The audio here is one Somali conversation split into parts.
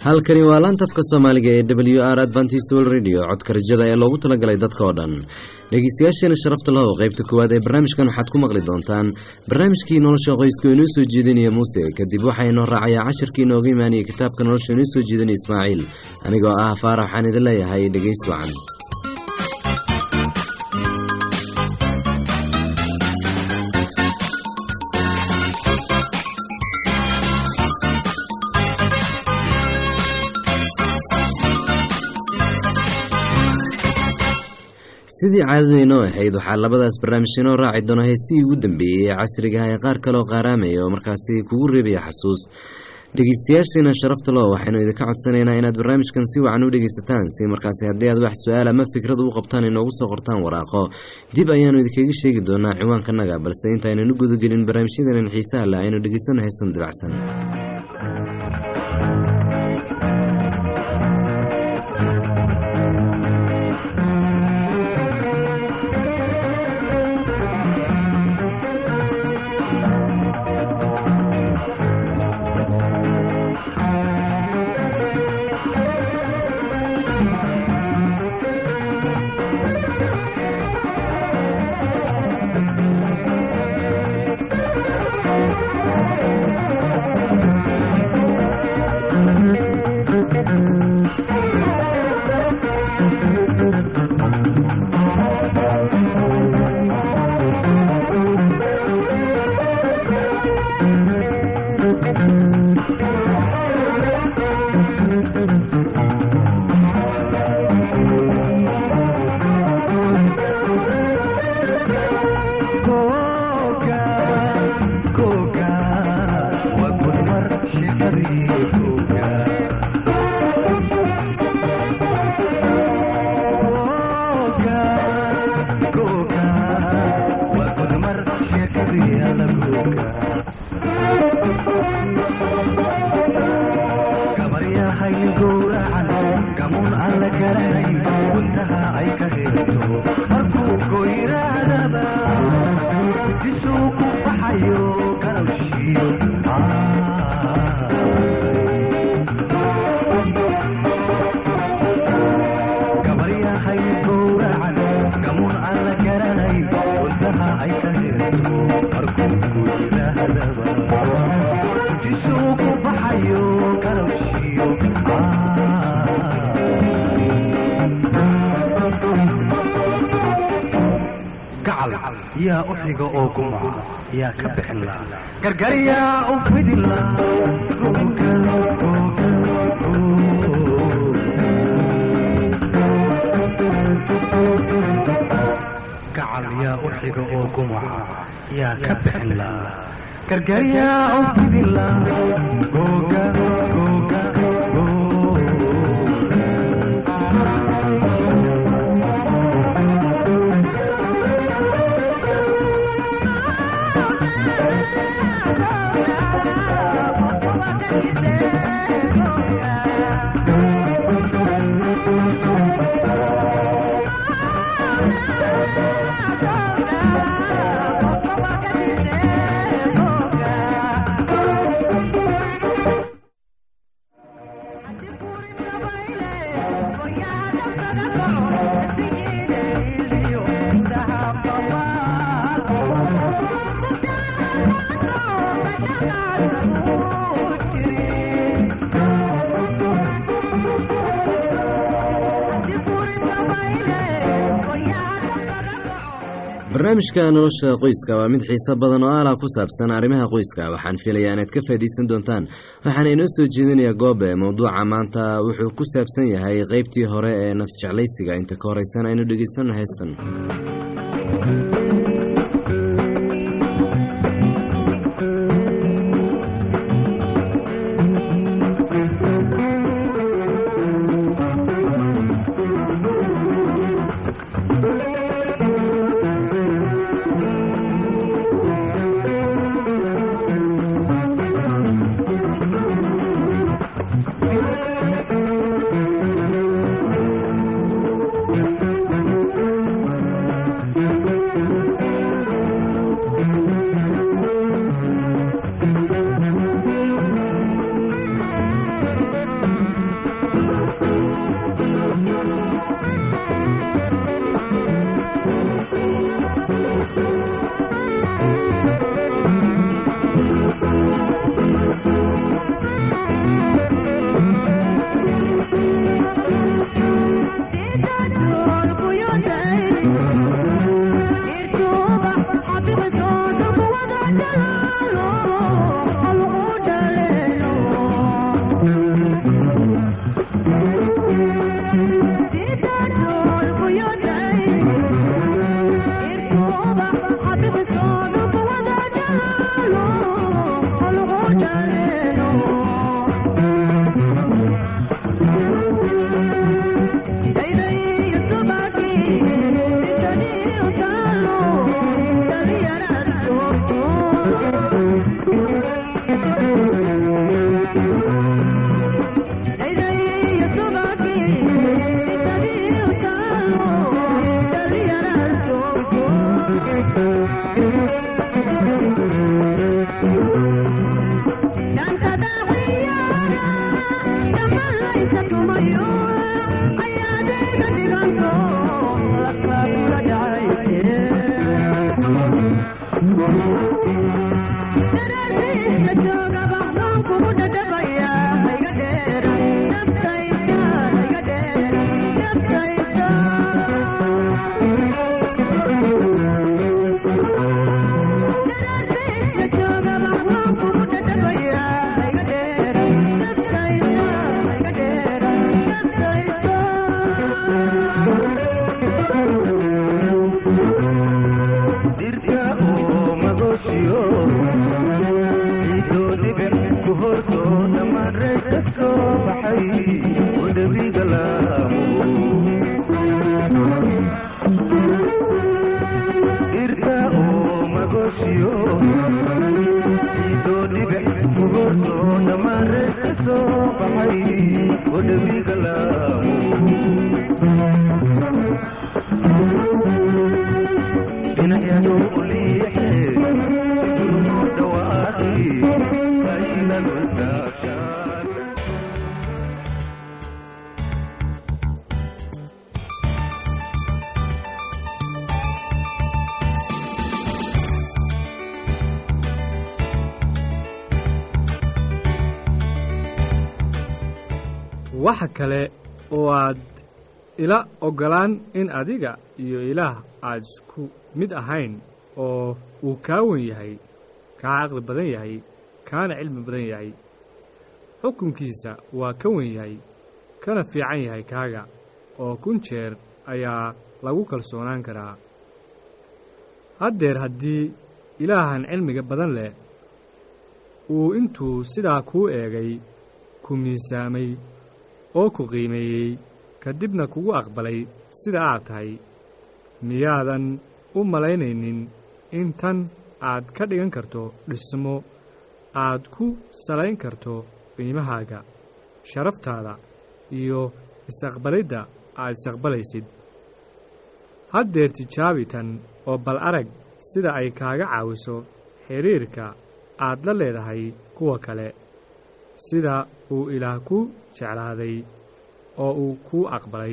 halkani waa laantafka soomaaliga ee w r adventist world radio codka rajada ee loogu talagalay dadka oo dhan dhegeystayaasheena sharafta lahow qaybta koowaad ee barnaamijkan waxaad ku maqli doontaan barnaamijkii nolosha qoysku inoo soo jeedinaya muuse kadib waxaa inoo raacayaa cashirkii inooga imaanaya kitaabka nolosha inoo soo jeedinaya ismaaciil anigoo ah faarax waxaan idin leeyahay dhegeys wacan sidii caadadaynoo ahayd waxaa labadaas barnaamij inoo raaci doona heesihii ugu dambeeyey ee casrigaha ee qaar kaleoo qaaraamaya oo markaasi kugu reebaya xasuus dhegeystayaasheena sharafta loo waxaynu idinka codsanaynaa inaad barnaamijkan si wacan u dhegeysataan si markaasi haddii aad wax su-aal ama fikrad u qabtaan inoogu soo qortaan waraaqo dib ayaanu idinkaga sheegi doonaa ciwaankanaga balse intaaynan u gudagelin barnaamijyadan xiisaha leh aynu dhegeysano heystan dabacsan yaa uxiga oo gumaca yaa ka bixin la gargaryaa u fidin la gacal yaa uxiga oo gumaca yaa ka bixin la gargaryaa u fidin la googa googa barnaamijka nolosha qoyska waa mid xiiso badan oo aalah ku saabsan arrimaha qoyska waxaan filayaa inaad ka faa'iidaysan doontaan waxaana inoo soo jeedinayaa goobe mowduuca maanta wuxuu ku saabsan yahay qeybtii hore ee nafs jeclaysiga inta ka horeysan aynu dhegeysano heystan goortoona mareegta soo baxay wadhabiga laamo irka oo magoshiyo idoo dhigax goortoona mareegta soo baxay wadhabiga laamo dhinacyadu u liixe siduu dhawaaqi aynan wadaashaan waxa kale oo aad ila oggolaan in adiga iyo ilaah aad isku mid ahayn oo uu kaa wen yahay kaa caqli badan yahay kaana cilmi badan yahay xukunkiisa waa ka wen yahay kana fiican yahay kaaga oo kun jeer ayaa lagu kalsoonaan karaa haddeer haddii ilaahan cilmiga badan leh uu intuu sidaa kuu eegay ku miisaamay oo ku qiimeeyey kadibna kugu aqbalay sida aad tahay miyaadan u malaynaynin in tan aad ka dhigan karto dhismo aad ku salayn karto qiimahaaga sharaftaada iyo isaqbalidda aad isaqbalaysid haddeer tijaabi tan oo bal arag sida ay kaaga caawiso xidhiirka aad la leedahay kuwa kale sida uu ilaah ku jeclaaday oo uu kuu aqbalay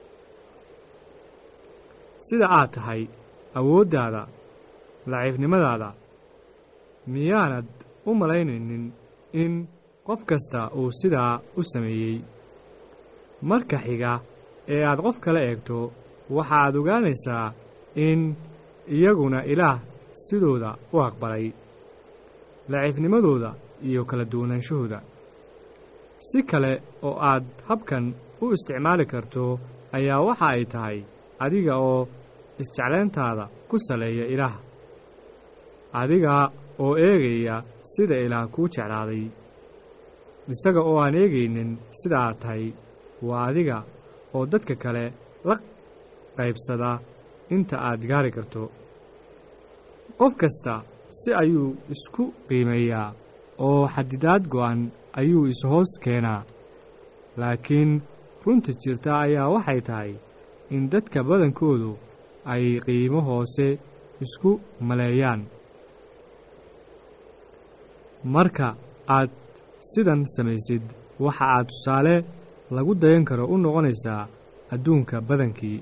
sida aad tahay awooddaada laciifnimadaada miyaanad u malaynaynin in qof kasta uu sidaa u sameeyey marka xiga ee aad qof kale eegto waxaad ogaanaysaa in iyaguna ilaah sidooda u aqbalay laciifnimadooda iyo kala duwanaanshahooda si kale oo aad habkan u isticmaali karto ayaa waxa ay tahay adiga oo isjeclayntaada ku saleeya ilaah adiga oo eegaya sida ilaah kuu jeclaaday isaga oo aan eegaynin sida aad tahay waa adiga oo dadka kale la qaybsada inta aad gaari karto qof kasta si ayuu isku qiimeeyaa oo xadidaad go'an ayuu ishoos keenaa laakiin runta jirta ayaa waxay tahay in dadka badankoodu ay qiimo hoose isku maleeyaan marka aad sidan samaysid waxa aad tusaale lagu dayan karo u noqonaysaa adduunka badankii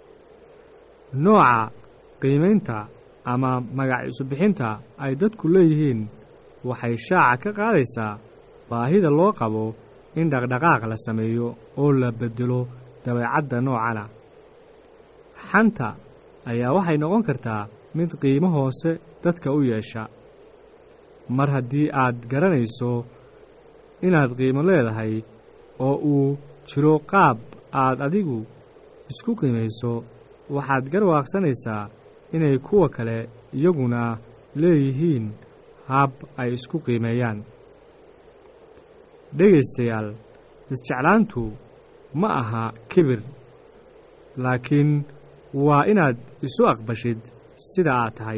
nooca qiimaynta ama magac isu-bixinta ay dadku leeyihiin waxay shaaca ka qaadaysaa baahida loo qabo in dhaqdhaqaaq la sameeyo oo la beddelo dabeecadda noocana xanta ayaa waxay noqon kartaa mid qiimo hoose dadka u yeesha mar haddii aad garanayso inaad qiimo leedahay oo uu jiro qaab aad adigu isku qiimayso waxaad garwaaqsanaysaa inay kuwa kale iyaguna leeyihiin hab ay isku qiimeeyaan dhegaystayaal isjeclaantu ma aha kibir laakiin waa inaad isu aqbashid sida aad tahay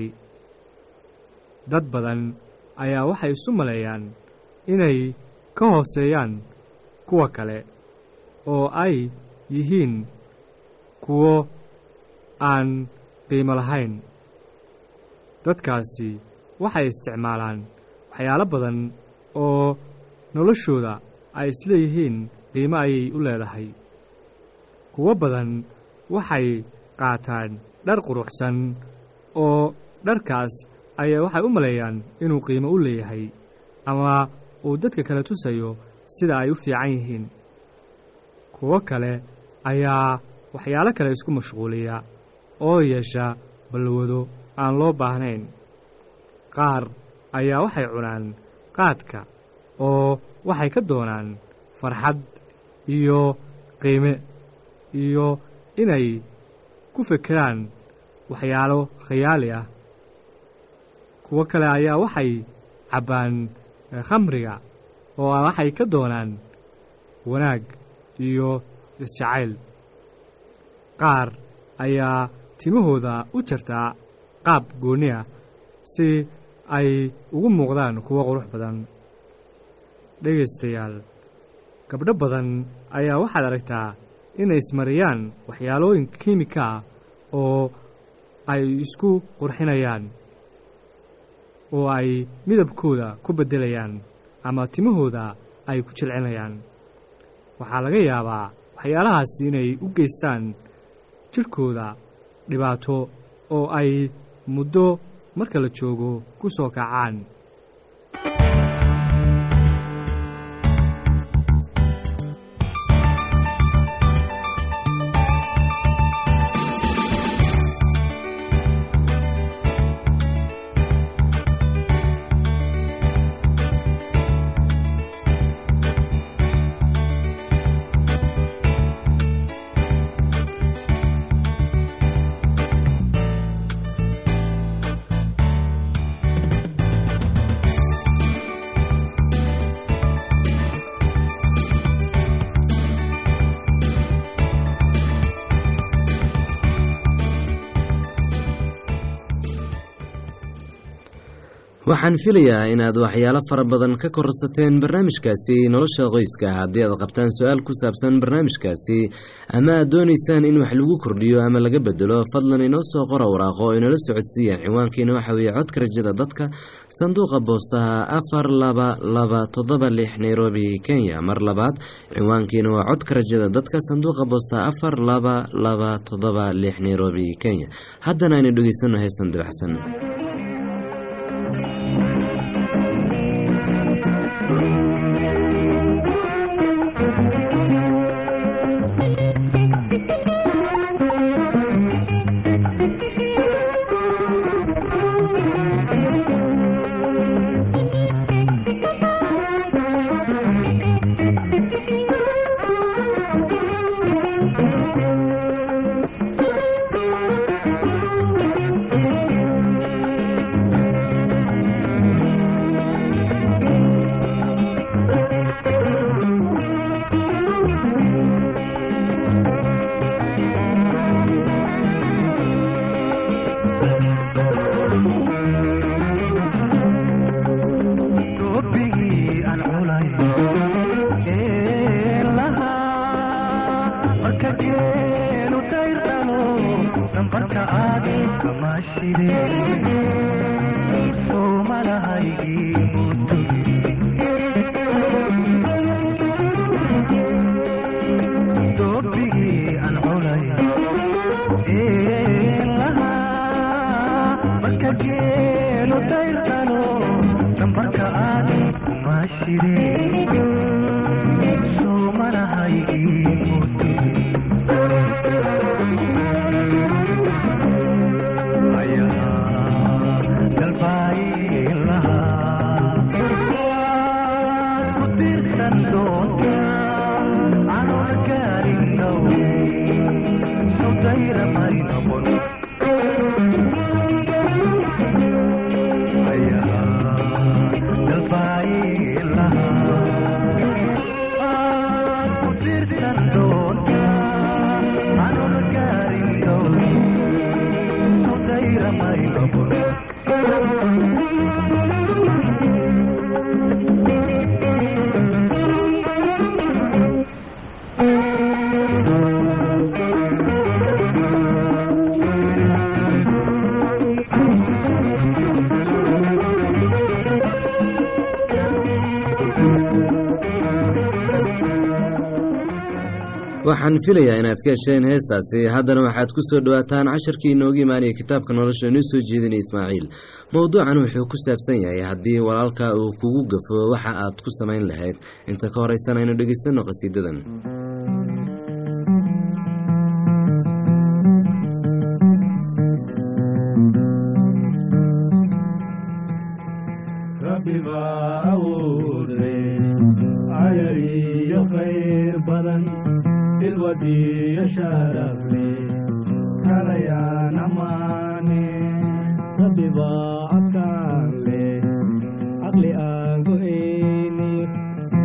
dad badan ayaa waxay isu maleeyaan inay ka hooseeyaan kuwa kale oo ay yihiin kuwo aan qiimo lahayn dadkaasi waxay isticmaalaan waxyaalo badan oo noloshooda ay isleeyihiin qiimo ayay u leedahay kuwo badan waxay qaataan dhar quruxsan oo dharkaas ayaa waxay u maleeyaan inuu qiimo u leeyahay ama uu dadka kale tusayo sida ay u fiican yihiin kuwo kale ayaa waxyaalo kale isku mashquuliya oo yeesha balwado aan loo baahnayn qaar ayaa waxay cunaan qaadka oo waxay ka doonaan farxad iyo qiime iyo inay ku fekeraan waxyaalo khayaali ah kuwo kale ayaa waxay cabbaan khamriga oo waxay ka doonaan wanaag iyo isjacayl qaar ayaa timahooda u jartaa qaab goonni ah si ay ugu muuqdaan kuwo qurux badan dhegaystayaal gabdho badan ayaa waxaad aragtaa inay ismariyaan waxyaalooyin kiimika ah oo ay isku qurxinayaan oo ay midabkooda ku beddelayaan ama timahooda ay ku jilcinayaan waxaa laga yaabaa waxyaalahaas inay u geystaan jidhkooda dhibaato oo ay muddo marka la joogo ku soo kacaan waxaan filayaa inaad waxyaalo fara badan ka korsateen barnaamijkaasi nolosha qoyska haddii aad qabtaan su-aal ku saabsan barnaamijkaasi ama aad doonaysaan in wax lagu kordhiyo ama laga bedelo fadlan inoo soo qora waraaqo oo inala socodsiiyaan ciwaankiina waxa weeye codka rajada dadka sanduuqa boostaha afar laba laba toddoba lix nairobi kenya mar labaad ciwaankiina waa codka rajada dadka sanduuqa boostaha afar laba laba toddoba lix nairobi kenya haddana aynu dhegeysano heystan dabacsan Toobigii aan culay ee lahaa marka geelu dayrqalo nambarka aad kama shide soomalahaygii Toobigii aan culay ee lahaa marka geelu dayrqalo nambarka aad kuma shide soomalahaygii ayahaa galbaayin lahaa waad ku tiirsan doontaa anoona gaarin dhow sawdayra mari noqon waxaan filayaa inaad ka hesheen heestaasi haddana waxaad ku soo dhowaataan casharkii inoogu imaanaya kitaabka nolosha inoo soo jeedinaya ismaaciil mowduucan wuxuu ku saabsan yahay haddii walaalka uu kugu gafo waxa aad ku samayn lahayd inta ka horeysana aynu dhegeysanno qhasiidadan rabbi baa awoode ayar iyo khayr badan ilwadiyo sharafle kalayaan amaane rabbi baa adkaan leh caqli aan go'ayni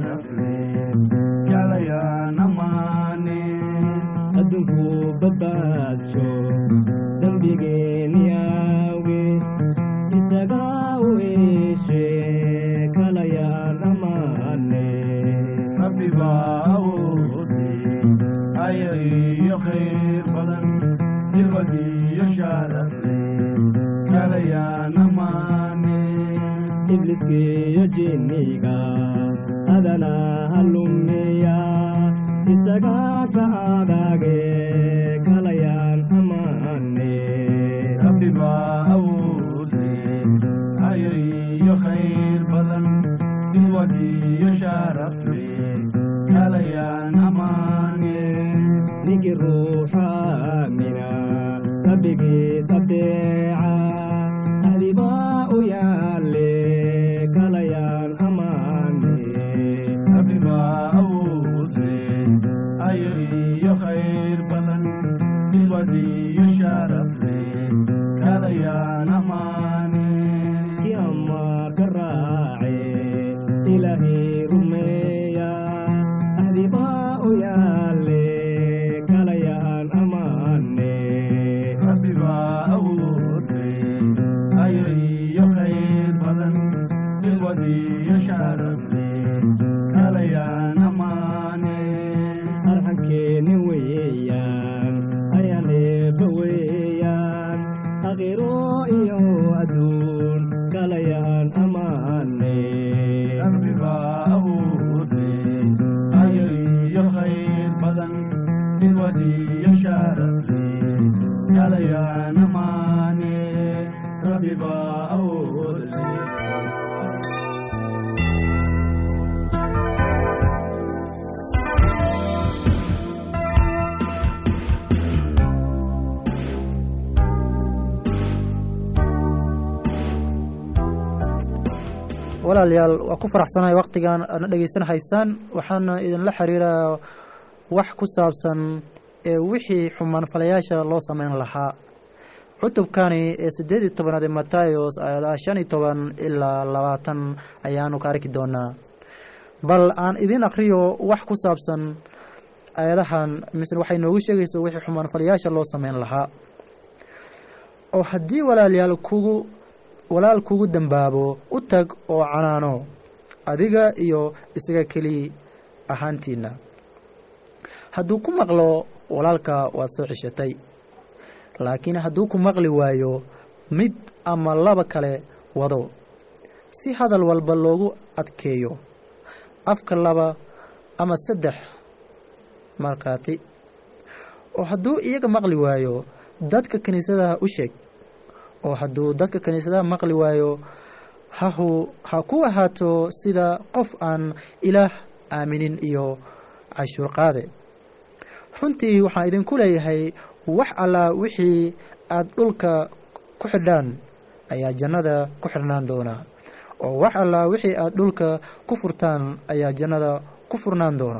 sharafle jalayaan ammaane adduunku badbaadsho dembigeeniyaawe isagaa weeshe kalayaan ammaane rabbi baa awoode aya iyo khayr badan jibad iyo sharafle jalayaan ammaane ibliskiyo jinniga adana halumeya isagaa ka adaage kalayaan ammaane rabbi baa awoode aya iyo khayr badan jibad iyo sharafle jalayaan ammaane ninkii ruuxa aamina rabbigiis adeeca ahdibaa u yaale kalayaan ammaane rabbi baa awoode ayo iyo khayr badan jibad iyo sharafle jalayaan ammaane ki amaar ka raace ilaahay rumeeya ahdibaa u yaale kalayaan ammaane rabbi baa awoode ayo iyo khayr badan jibad iyo sharafle jalayaan ammaane arxankeeni weeyaan ayaan eebba weeyaan aqiro iyo adduun kalayaan ammaane rabbi baa awoode ayo iyo khayr badan jibad iyo sharafle jalayaan ammaane rabbi baa awoode walaalayaal waa ku faraxsanahay waktigan aadna dhegeysan haysaan waxaana idinla xiriiraa wax ku saabsan ee wixii xumaanfalayaasha loo sameyn lahaa cutubkani ee siddeed iyo tobanaad ee matayos aayadaha shan iyo toban ilaa labaatan ayaanu ka arki doonaa bal aan idin akriyo wax ku saabsan aayadahan misle waxay noogu sheegaysa wixii xumaanfalayaasha loo sameyn lahaa oo haddii walaalayaal kugu walaal kugu dembaabo u tag oo canaano adiga iyo isaga keli ahaantiina hadduu ku maqlo walaalka waad soo ceshatay laakiin hadduu ku maqli waayo mid ama laba kale wado si hadal walba loogu adkeeyo afka laba ama saddex markhaati oo hadduu iyaga maqli waayo dadka kiniisadaha u sheeg oo hadduu dadka kiniisadaha maqli waayo hahu ha ku ahaato sida qof aan ilaah aaminin iyo cashuur qaade runtii waxaan idinku leeyahay wax allaa wixii aada dhulka ku xidhaan ayaa jannada ku xidhnaan doonaa oo wax allaa wixii aada dhulka ku furtaan ayaa jannada ku furnaan doona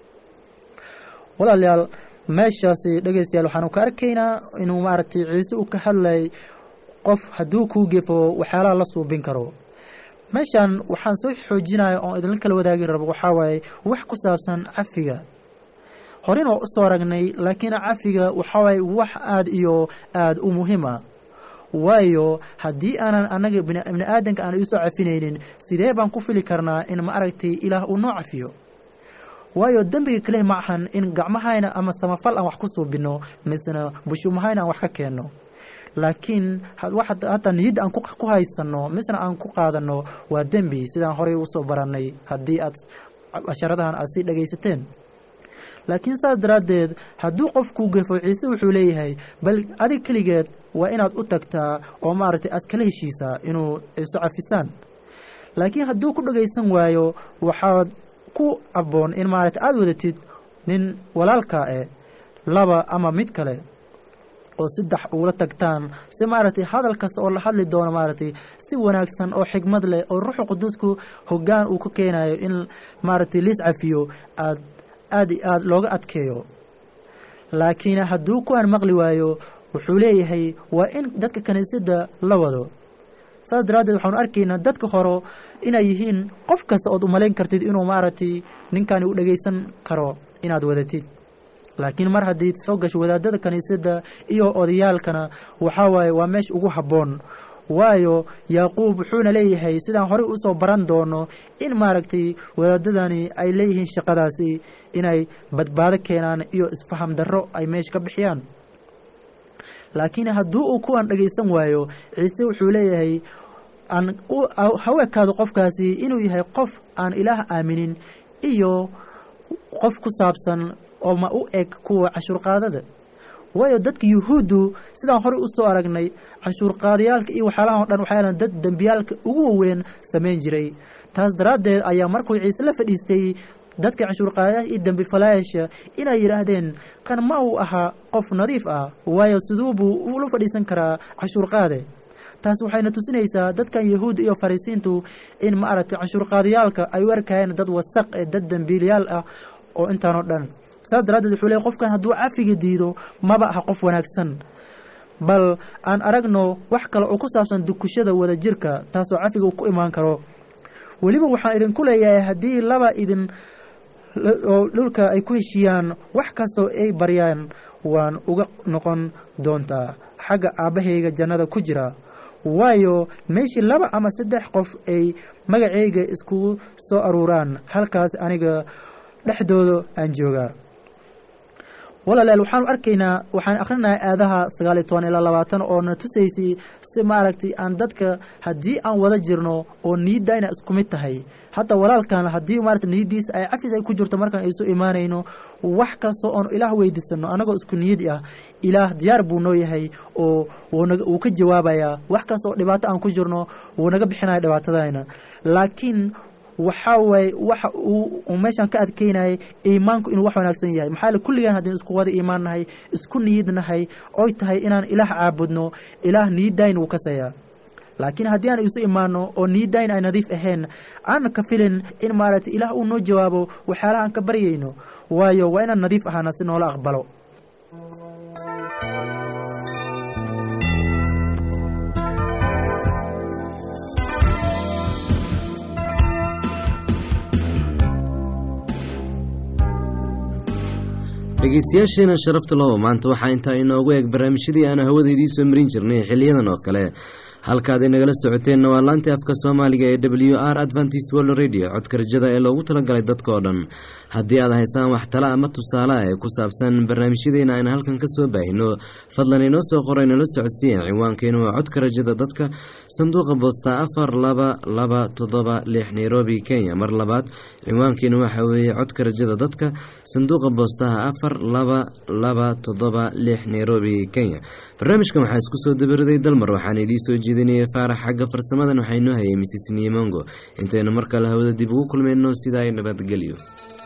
walaalayaal meeshaasi dhegeystayaal waxaanu ka arkaynaa inuu maaragtay ciise uu ka hadlay qof hadduu kuu gefo waxyaalaha la suubin karo meeshan waxaan soo xoojinaya oon idinla kala wadaagi rabo waxaa waaye wax ku saabsan cafiga horin oo usoo aragnay laakiin cafiga waxaa waaye wax aada iyo aada u muhiim ah waayo haddii aanan annaga bini bini aadanka aan iisoo cafinaynin sidee baan ku fili karnaa in ma aragtay ilaah uu noo cafiyo waayo dembiga kale ma ahan in gacmahayna ama samafal aan wax ku suubino misena bushuumahayna aan wax ka keenno laakiin hataa niyadda aan ku haysano misna aan ku qaadano waa dembi sidaan horey usoo baranay haddii aad casharadahan aad sii dhegaysateen laakiin saas daraaddeed hadduu qofkuu gefo ciise wuxuu leeyahay bal adig keligeed waa inaad u tagtaa oo maaragtay aad kala heshiisaa inuu isu cafisaan laakiin hadduu ku dhagaysan waayo waxaad ku abboon in maaragtay aada wadatid nin walaalkaa eh laba ama mid kale oo saddex ugula tagtaan si maaragtay hadal kasta oo la hadli doono maaragtay si wanaagsan oo xigmad leh oo ruuxu qudusku hoggaan uu ka keenayo in maaragtay liis cafiyo aad aada iyo aada looga adkeeyo laakiin hadduu kuwaan maqli waayo wuxuu leeyahay waa in dadka kiniisadda la wado saas daraaddeed waxaanu arkaynaa dadka hore inay yihiin qof kasta ood umalayn kartid inuu maaragtay ninkani u dhegaysan karo inaad wadatid laakiin mar haddii soo gasho wadaadada kiniisadda iyo odayaalkana waxaa waaye waa meesha ugu habboon waayo yaaquub wuxuuna leeyahay sidaan horey usoo baran doono in maaragtay wadaadadani ay leeyihiin shaqadaasi inay badbaado keenaan iyo isfaham darro ay meesha ka bixiyaan laakiin haddii uu kuwan dhegaysan waayo ciise wuxuu leeyahay aan ha u ekaado qofkaasi inuu yahay qof aan ilaah aaminin iyo qof ku saabsan oo ma u eg kuwa cashuurqaadada waayo dadka yuhuuddu sidaan horey usoo aragnay canshuurqaadayaalka iyo waxyaalahan o dhan waxay dad dembiyaalka ugu waweyn samayn jiray taas daraaddeed ayaa markuu ciise la fadhiistay dadka canshuurqaadayaasha iyo dembifalayaasha inay yidhaahdeen kan ma uu ahaa qof nadiif ah waayo siduu buu ula fadhiisan karaa canshuurqaade taas waxayna tusinaysaa dadkan yahuud iyo farisiintu in ma aragtay canshuurqaadayaalka ay u arkayeen dad wasaq ee dad dembiilyaal ah oo intaan oo dhan saas daraaddeed wuxuu leey qofkan hadduu cafiga diido maba aha qof wanaagsan bal aan aragno wax kale oo ku saabsan dukushada wada jirka taasoo cafiga uu ku imaan karo weliba waxaan idinku leeyahay haddii laba idin oo dhulka ay ku heshiiyaan wax kastoo ay baryaan waan uga noqon doontaa xagga aabbahayga jannada ku jira waayo meeshii laba ama saddex qof ay magacayga iskugu soo aruuraan halkaas aniga dhexdooda aan joogaa walaalayaal waxaanu arkaynaa waxaan akhrinahay aadaha sagaal iyo toban ilaa labaatan oo na tusaysay si maaragtay aan dadka haddii aan wada jirno oo niyadda ina isku mid tahay hataa walaalkan haddii maarata niyaddiisa ay cafis ay ku jirto markaan isu imaanayno wax kasta oon ilaah weydiisano annagoo isku niyadi ah ilaah diyaar buu noo yahay oo wuuna wuu ka jawaabayaa wax kasta oo dhibaato aan ku jirno wuu naga bixinaya dhibaatadayna laakiin waxaa waaye waxa uu meeshaan ka adkeynayay iimaanku inuu wax wanaagsan yahay maxaa le kulligaan haddaynu isku wada iimaan nahay isku niyad nahay oy tahay inaan ilaah caabudno ilaah niyaddayn wuu kasayaa laakiin haddii aan isu imaano oo niyaddayn ay nadiif ahayn aan ka filin in maaragtay ilaah uu noo jawaabo waxyaalaha aan ka baryayno waayo waa inaan nadiif ahaana si noola aqbalo dhegeystayaasheena sharafta low maanta waxaa intaa inoogu eeg barnaamijyadii aanu hawada idiin soo marin jirnay xiliyadan oo kale halkaad inagala socoteenna waa laantii afka soomaaliga ee w r adventist world radio codka rajada ee loogu talagalay dadka oo dhan haddii aad haysaan wax tala ama tusaale ee ku saabsan barnaamijyadeena aynu halkan ka soo baahino fadlan inoo soo qora inala socodsiiya ciwaankeenu waa codka rajada dadka sanduuqa boosta afar laba laba toddoba lix nairobi kenya mar labaad ciwaankeenu waxa weeye codka rajada dadka sanduuqa boostaha afar laba laba toddoba lix nairobi kenya barnaamijkan waxaa isku soo dabaraday dalmar waxaana idiin soo jeedinaya faarax xagga farsamadan waxaa inoo hayay misis nimongo intaynu mar kale hawada dib ugu kulmayno sidaa nabadgelyo